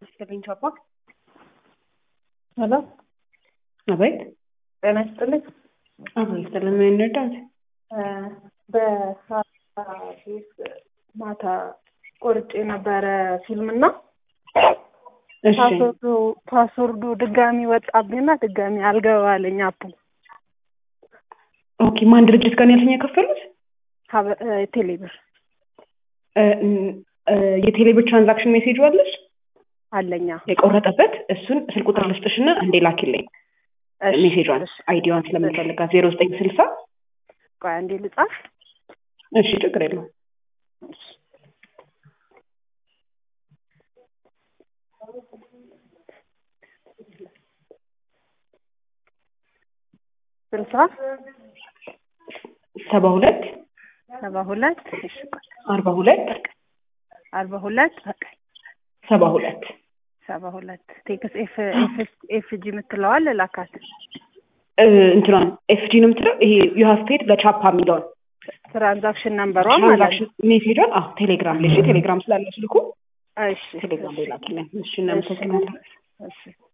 ይስጥልኝ ቻፓ። ሄሎ አቤት። ጤና ይስጥልኝ። አቤት ይስጥልን። ምን እንርዳት? በሀዲስ ማታ ቆርጬ ነበረ ፊልም እና እሺ ፓስወርዱ ፓስወርዱ ድጋሚ ወጣብኝና ድጋሚ አልገባልኝ አፑ ኦኬ። ማን ድርጅት ጋር ነው ያልተኛ የከፈሉት? ሀበ- እ፣ ቴሌብር እ፣ እ፣ የቴሌብር ትራንዛክሽን ሜሴጅ አለሽ አለኛ የቆረጠበት እሱን ስልክ ቁጥር ልስጥሽና አንዴ ላኪልኝ እሺ፣ ሜሴጇን እሺ። አይዲዋን ስለምፈልጋት ዜሮ ዘጠኝ ስልሳ ቆይ አንዴ ልጻፍ። እሺ ችግር የለውም እሺ። ስልሳ ሰባ ሁለት ሰባ ሁለት እሺ፣ ቆይ አርባ ሁለት አርባ ሁለት በቃ ሰባ ሁለት ሰባ ሁለት ቴክስ ኤፍ ኤፍ ጂ የምትለዋል ላካት እ፣ እንትኗን ኤፍጂ ነው የምትለው ይሄ ዩሃፍ ፔድ በቻፓ የሚለውን ትራንዛክሽን ነምበሯ ማለት ነው። ትራንዛክሽን ሜሴጇን አዎ ቴሌግራም ላይ እሺ ቴሌግራም ስላለ ስልኩ እሺ ቴሌግራም ላይ ላኪልኝ እሺ እናመሰግናለን እሺ